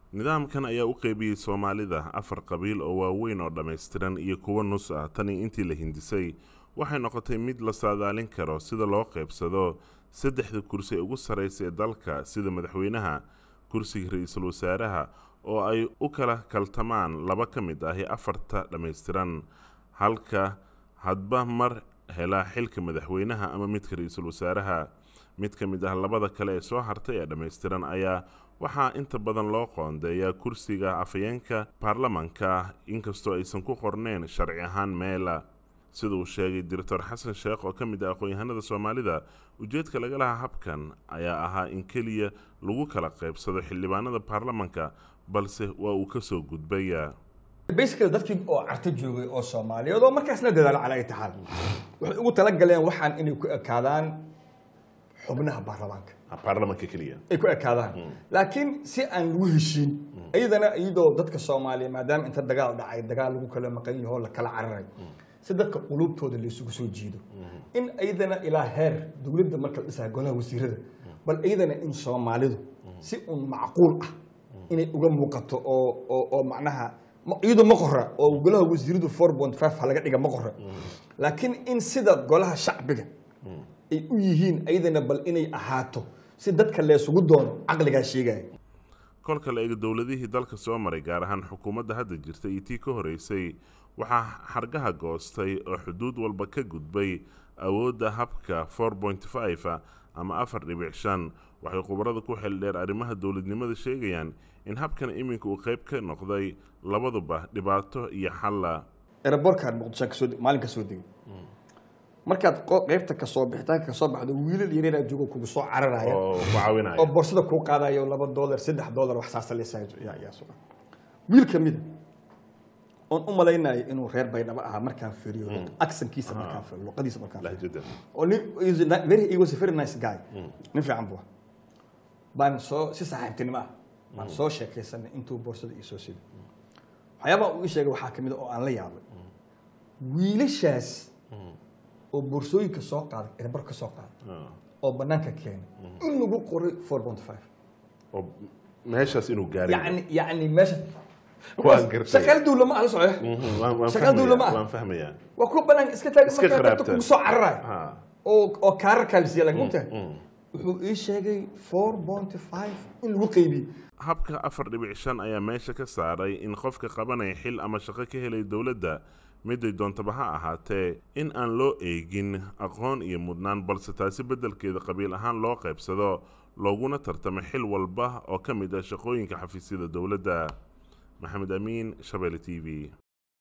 nidaamkan ayaa u qeybiyey soomaalida afar qabiil oo waaweyn oo dhammaystiran iyo kuwo nus ah tani intii la hindisay waxay noqotay mid la saadaalin karo sida loo qeybsado saddexda kursi ee ugu sarraysa ee dalka sida madaxweynaha kursiga ra-iisul wasaaraha oo ay u kala kaltamaan laba ka mid ahi afarta dhammaystiran halka hadba mar helaa xilka madaxweynaha ama midka ra-iisul wasaaraha mid ka mid ah labada kale ee soo hartay ee dhammaystiran ayaa waxaa inta badan loo qoondeeyaa kursiga afhayeenka baarlamanka inkastoo aysan ku qorneyn sharci ahaan meela sida uu sheegay director xasan sheekh oo ka mid ah aqoon-yahanada soomaalida ujeedka laga lahaa habkan ayaa ahaa in keliya lagu kala qaybsado xildhibaanada baarlamanka balse waa uu ka soo gudbaya basically dadkii oo carto joogay oo soomaaliyeed oo markaasna dadaalo calaa ay taxaal waxay ugu talagaleen waxaan inay ku ekaadaan xubnaha baarlamaanka baarlamanka keliya ay ku ekaadaan laakiin si aan lagu heshiin iyadana iyadoo dadka soomaaliya maadaama inta dagaal dhacay dagaal lagu kala maqan yaho la kala cararay si dadka qulubtooda laysugu soo jiido in iyadana ilaa heer dowladda marka la dhisaa golaha wasiirada bal iyadana in soomaalidu si un macquul ah inay uga muuqato oo oo oo macnaha iyadu ma qora oo golaha wasiiradu four point five ha laga dhiga ma qora laakiin in sida golaha shacbiga ay u yihiin iyadana bal inay ahaato si dadka leesugu doono caqligaa sheegaya kolka la eego dowladihii dalka soo maray gaar ahaan xukuumadda hadda jirta iyo tii ka horeysay waxaa xargaha goostay oo xuduud walba ka gudbay awoodda habka four point five ama afar dhibic shan waxay khubarada ku xeeldheer arrimaha dowladnimada sheegayaan in habkan iminka uu qayb ka noqday labaduba dhibaato iyo xalla eraborkaan muqdisho kasoo maalin kasoo degay markaad qeybta kasoo bixitaanka kasoo baxdo wiilal yareeraa joogo kugu soo cararaya oo ku caawinaya oo borsada kuu qaadayo laba dollar saddex dollar wax saasa leesayaa sugan wiil ka mida oon u malaynayo inuu reer baydhabo ahaa markaan fiiriyo aksankiisa markaan fiiriyo luqadiisa markaan fiiriyo lahjada oo nin is a ni- very he was a very nice guy nin fiican buu ahaa. baan soo si saaxiibtinimo ah baan soo sheekaysanay intuu borsada ii soo siday waxyaabaha uu ii sheegay waxaa kamid a oo aan la yaabay wiilashaas oo boorsooyinka soo qaaday erbar ka soo qaaday oo banaanka keenay in lagu qoray four point five oo meeshaas inuu gaaray yani yani meesha Waan gartay. shaqaal dawla ma aha la socoya Mhm, waan- waan shaqaal dawla ma fahmayaa, aha waan fahmayaa waa kuwa banaanka iska taagan Iska markaa dadka kharaabta. kugu soo cararayo Ha. oo oo kaararkaa la siiya laakiin ogtahay wuxuu ii sheegay four point five in lagu qeybiyey habka afar dhibic shan ayaa meesha ka saaray in qofka qabanaya xil ama shaqo ka helay dowladda miday doontaba ha ahaatee in aan loo eegin aqoon iyo mudnaan balse taasi beddelkeeda qabiil ahaan loo qaybsado looguna tartamo xil walba oo ka mid ah shaqooyinka xafiisyada dowladda maxamed amiin shabeelle t v